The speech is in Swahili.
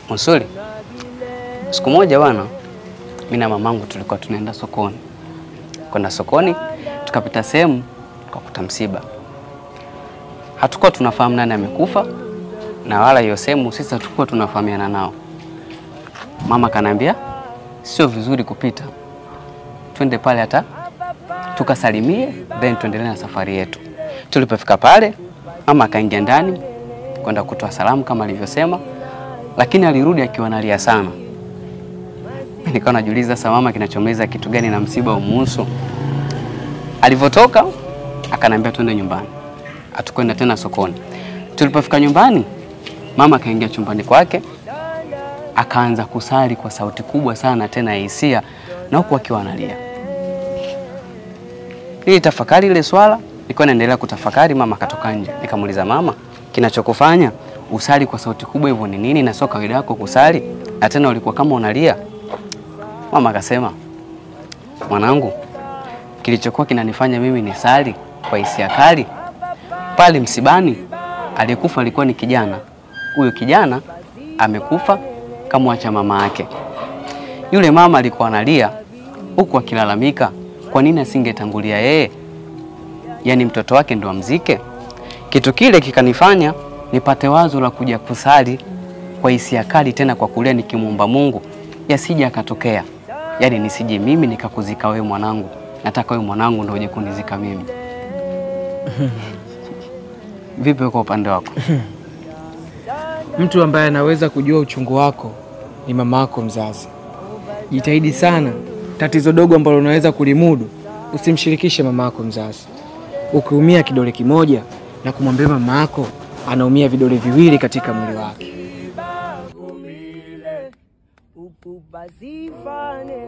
Musuli, siku moja bwana, mimi na mamangu tulikuwa tunaenda sokoni. Kwenda sokoni, tukapita sehemu tukakuta msiba. Hatukuwa tunafahamu nani amekufa, na wala hiyo sehemu sisi hatukuwa tunafahamiana nao. Mama kanaambia sio vizuri kupita, twende pale hata tukasalimie, then tuendelee na safari yetu. Tulipofika pale, mama akaingia ndani kwenda kutoa salamu kama alivyosema, lakini alirudi akiwa analia sana. Mimi Nikawa najiuliza sasa, mama kinachomeza kitu gani na msiba umuhusu? Alivyotoka akanambia twende nyumbani, hatukwenda tena sokoni. Tulipofika nyumbani, mama akaingia chumbani kwake akaanza kusali kwa sauti kubwa sana tena ya hisia, na huku akiwa analia. Ili tafakari ile swala, nilikuwa naendelea kutafakari. Mama akatoka nje, nikamuuliza mama, kinachokufanya usali kwa sauti kubwa hivyo ni nini, na sio kawaida yako kusali, na tena ulikuwa kama unalia? Mama akasema, mwanangu, kilichokuwa kinanifanya mimi ni sali kwa hisia kali pale msibani, aliyekufa alikuwa ni kijana. Huyo kijana amekufa kamwacha mama yake. Yule mama alikuwa analia huku akilalamika, kwa nini asingetangulia yeye, yaani mtoto wake ndo amzike. Kitu kile kikanifanya nipate wazo la kuja kusali kwa hisia kali, tena kwa kulia, nikimwomba Mungu yasije akatokea, yaani nisije mimi nikakuzika wewe mwanangu, nataka wewe mwanangu ndo uje kunizika mimi. Vipi kwa upande wako? Mtu ambaye anaweza kujua uchungu wako ni mama yako mzazi. Jitahidi sana, tatizo dogo ambalo unaweza kulimudu usimshirikishe mama yako mzazi. Ukiumia kidole kimoja na kumwambia mama yako anaumia vidole viwili katika mwili wake. Upupazifane